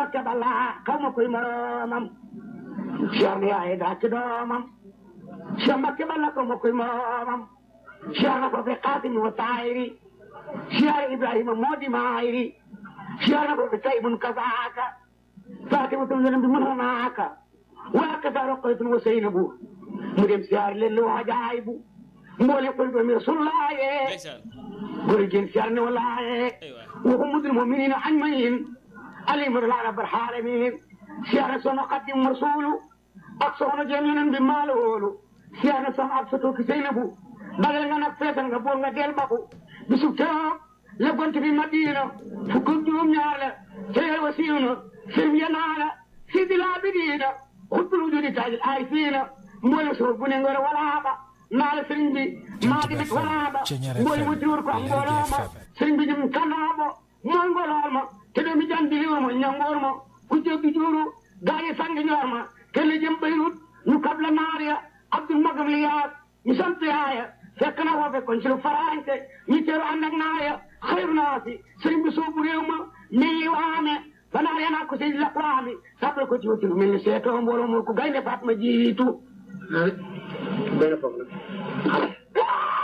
Mbakke Balla xaw ma koy moroomam Cheikh ni ay daa ci doomam Cheikh Mbakke Balla xaw ma koy moroomam Cheikh na ko fi Xaasim wa Taayiri Cheikh Ibrahima moo di maayiri Cheikh na ko fi Taybun kasaaka Faatimatul yonent bi mën naaka waa kasa Roqaytun wa Seynabu mu dem siyaar leen lu wajaay bu mboole koy doomi Rasulullaaye ndeysaan góor jigéen siyaar ne walaaye aywa وهم المؤمنين أجمعين عليهم الله رب العالمين سيارة سنة قدم رسول أقصونا جميعا بما لولو سيارة سنة أقصتو كسينبو بغل غنا فيتن غبول غديل بابو بسكتاب لقنت في مدينة فكنت يوم يالا سير وسيونا سير ينالا سيد العابدين خذ الوجود تاج الآيسين مولي سوبون ينغر ولا نال سرنجي ما دمت ولا مولي وجور كو أنغولا sëriñ bi jëm kanaamo mooy ngolool ma te doomi jan diliwul ma ñangoor ma ku jéggi juuru gaañi sangi ñoor ma kenn jëm bayrut ñu kab la naar ya abdul magam li yaat ñu sant yaaya fekk na foofe kon ci lu faraante ñu teeru ànd ak naaya xayru naa si sëriñ bi soobu réew ma mii waame ba naar ya naa ko si lakwaami sàppal ko ci wuti lu mel ni seetoo mbooloo mu ko gaynde faat ma jiitu benn foofu la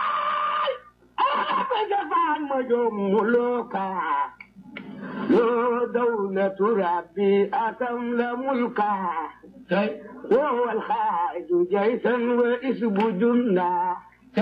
أبدا ملوكا لو دولة ربي أتم ملكا وهو الخارج جيشا وإسب جندا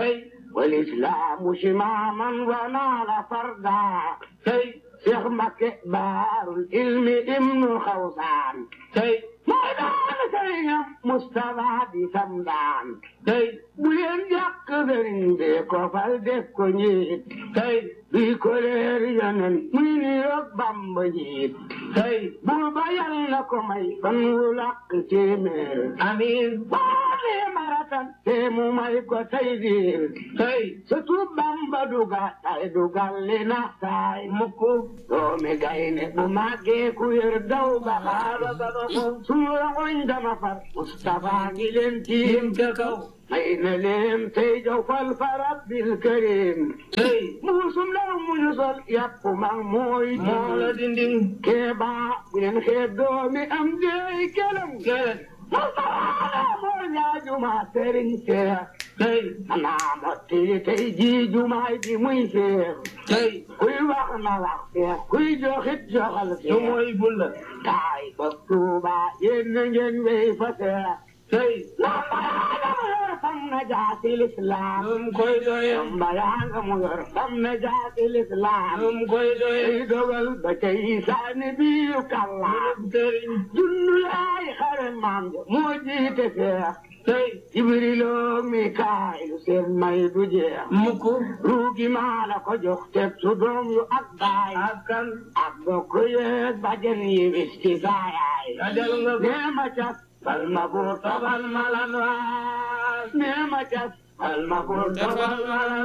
والإسلام شماما ونال فردا شيخ مكة بار العلم ابن خوصان ميدان سيم مصطفى بسمدان bu leen jàkk sëriñ bi ko fal def ko njiit tey bi ko leer yonen muy ni roog bamba njiit tey buur ba yal na ko may fan wu làq téeméer amiin baale maratan te mu may ko tey diir tey surtout bamba duga tay dugal li na saay mukku doomi gayne bu màggee ku yer daw ba xaaba ba ba ko suura ngoñ dama far Mustafa ngi leen tiim ca kaw may na leen tey jaw fal fa rabbil karim tey muusum law muñu sol yàpp mag mooy moo la dindin keeba bu leen xeeb doomi am deey kelam kelam Mustafa moo ñaajuma sëriñ seex tey naa motti tey ji jumaay ji muy seex tey kuy wax na wax seex kuy joxit joxal seex mooy bulla taay ba tuuba yéen na ngeen wéy fa seex tey fam na jaati lislaam num koy doye mbayanga mu yor fam na jaati lislaam num koy doye dogal ba tey saani biyu kallam sëriñ junnu laay xare maam ja moo jiite seex tey jibrilo mikaayilu seen may du jeex mukk ruugi maa la ko jox teg su doom yu ak baay ak kan ak bokk yeeg bajen yi wis ci saayaay nee ma cas bal ma buur tabal ma lan waas nee ma cas bal ma buur tabal ma lan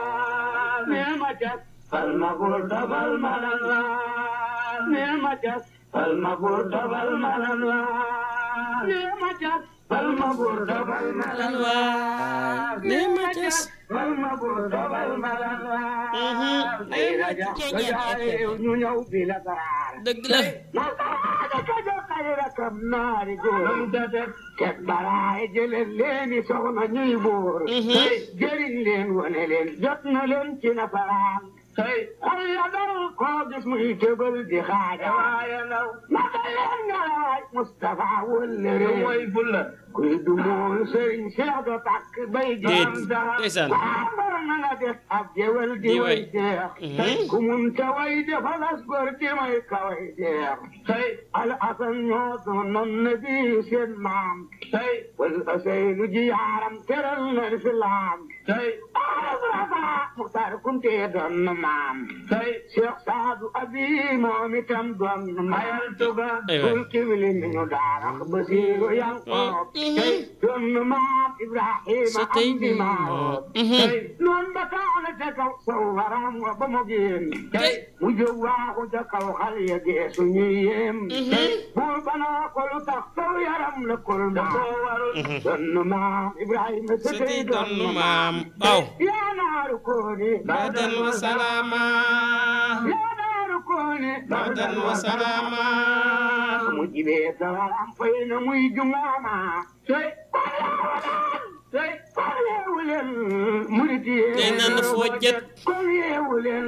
waas nee ma cas bal ma buur tabal ma lan waas nee ma cas bal ma buur tabal ma lan waas nee ma cas bal ma buur tabal ma lan waas nee ma cas bal ma buur tabal ma lan waas ay raja raja ñu ñëw bi la daraar dëgg la Nasaraana ka jox ay rakam naari góor. Teg baraay jëleen leeni soxna ñuy buur. jëriñ leen wane leen jot na leen ci nasaraan. xol ya dal koo gis muy tëbal di xaaja. waaye naw naka leen nga waay Moustapha wëllëre. mooy bulla. kuy du mool sëriñ Cheikh do takk bay déet jëm dara. ndeysaan Ambar na nga def ab jëwal di Di way way. jeex. ku mun ta way defalas gor di may ka way jeex. tey al asan ñoo doonoon na bi seen maam. tey wal asaylu ji yaaram teral na lislaam. tey Arafa Muxtaar Kunte doon na maam. tey Cheikh Saadu Abi moom itam doon na mayal tuga. Aywa. tul kibli mi ñu daara Basiiru Yankoob. tey doon na maam Ibrahima Sa tey am di maam. tey noon ba taana ca kaw saw waram wa ba mu génn. tey mu jóg waaxu ca kaw xal ya geesu ñuy yéem. tey buur ba naa ko lu tax saw yaram la kul maam. doon na maam Ibrahima sa sëti tey doon nu maam waaw yaa naaru kooni. badan wa salaama yaa naaru kooni. badan wa salaama mu jibee sawaram fay na muy jungaama tey tey kon yeewu leen murit yi tey nan foo jet kon yeewu leen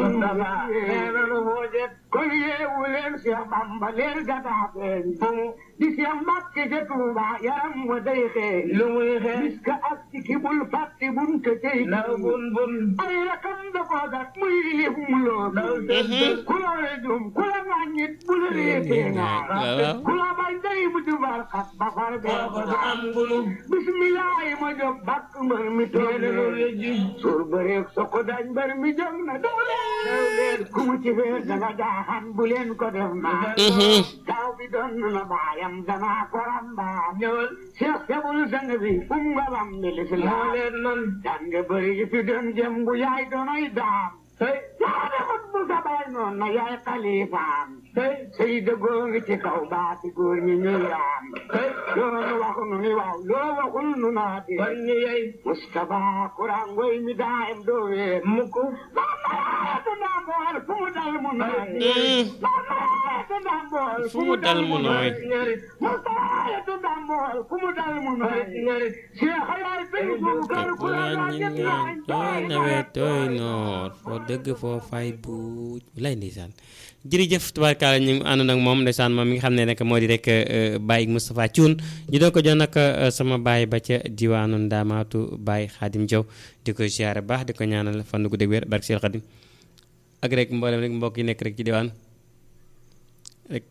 kon yeewu leen Cheikh Bamba leer gadaa feeñ di Cheikh Mbàkke ca Tuuba yaram wa day xeeñ lu muy xeeñ bis ka ak ci ki bul fàtte bun te tey bun bun ay rakam da ko gat muy lif mu loo ku la rejum ku la ŋàññit bu la réetee waaw ku la bañ day mu dubar xat ba far bee ko am bunu bismillah ma jóg bàkk mbër mi toog suur bëreeg soko dañ mbër mi jóg na daw leen ku mu ci feer daga jaaxan bu leen ko def maa taw bi doon na baayam dama ko ramba ñëwal Cheikh Sebul sang bi um nga bam bi lislaam leen man jàng bëri yi fi doon jëm bu yaay doonoy daam tey yaa defut bu sa baay noon na yaay xalifaam tey sëy dëggoo ngi ci kaw baati góor ñi ñu raam tey loolu waxu nu ni waaw loo waxul nu naati kon ñu yey Mustafa Kuraan ngoy mi daayam doo weer mukk maamaatu ndambool fu mu dal mu nooy maamaatu ndambool fu mu dal mu nooy Mustafa ndambool fu mu dal mu nooy Cheikh yaay sëy Bubakar Kuraan waa ñett laay tooy nawet tooy noor foo dëgg foo fay buuj lay ndeysaan jërëjëf tubaarkaala ñu ngi àndoon ak moom ndeysaan moom mi nga xam ne nag moo di rek Baye Moustapha Thioune ñu doon ko jox nag sama baay ba ca diwaanu Ndaamaatu Baye Xaadim Jaw di ko ziare baax di ko ñaanal fan gu dëgg wér barke Seex Xaadim ak rek mboolem rek mbokk yi nekk rek ci diwaan rek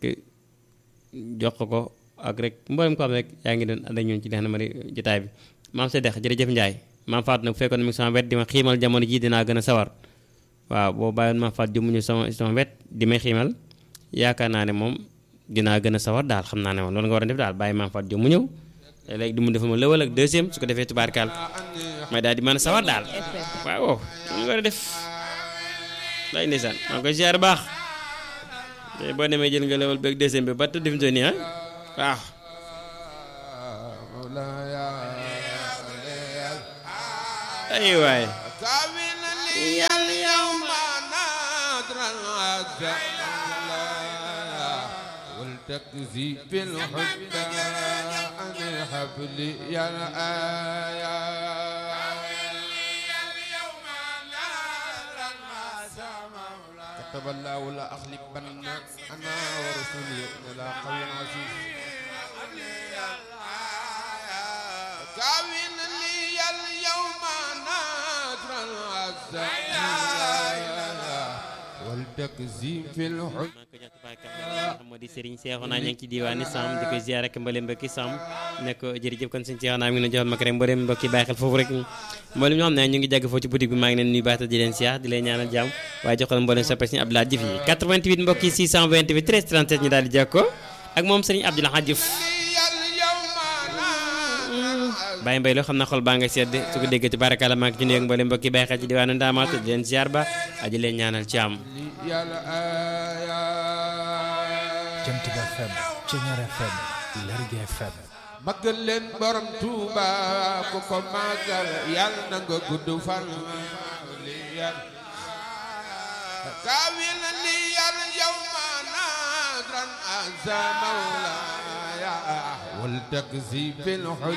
jox ko ko ak rek mboolem ko xam rek yaa ngi doon ànd ak ñun ci li nga xam ne jotaay bi maam sa dex jërëjëf Ndiaye maam Fatou nag bu fekkoon ne mi ngi sama wet di ma xiimal jamono ji dinaa gën a sawar waaw boo bàyyoon maam Fatou jëmuñu sama sama wet di may xiimal yaakaar naa ne moom dinaa gën a sawar daal xam naa ne moom loolu nga war a def daal bàyyi maam Fatou jëm mu ñëw léegi di mu defa ma lëwal ak deuxième su ko defee tubaarkaal may daal di mën a sawar daal waaw loolu nga war a def lay ndeysaan maa ngi koy ziar baax te boo demee jël nga lëwal beeg deuxième bi ba tëdd fi mu toll nii ah waaw ay waay yàlla yow والتكذيب بالحب عن الحبل يا الآية كتب الله لا أغلبن أنا ورسولي إلى قوي عزيز كاوين لي اليوم نادرا عزا والتكذيب في الحب maa ngi ko jox tubaarkaal xam moo di Serigne Cheikhouna ña ngi ci diwaani Sam di ko ziar ak mbooleem mbokki Sam ne ko jërëjëf kon Serigne Cheikhouna mi ngi leen joxal ma ko rek mbooleem mbokki bàyyi xel foofu rek mboolem ñoo xam ne ñu ngi jàgg foofu ci boutique bi maa ngi leen nuyu baax te di leen ziar di leen ñaanal jàmm waaye joxal mbooleem soppe Serigne Abdoulaye Diouf yi 88 mbokki 628 13 37 ñu daal di jàkkoo ak moom Serigne Abdoulaye Diouf Baye Mbaye loo xam na xol baa nga sedd su ko déggee tubaarkalla maa ngi ci nuyu ak mbooleem mbokki bàyyi xel ci diwaanu Ndaamaatu di leen ziar ba aji leen ñaanal ci am يا الآية Jant bi FM Ceñar FM Lergui FM magal leen borom Tuuba ku ko magal yàlla na nga gudd fan li yàlla kaawil li yàlla yow ma nadran azza mawlaya wal takzi fil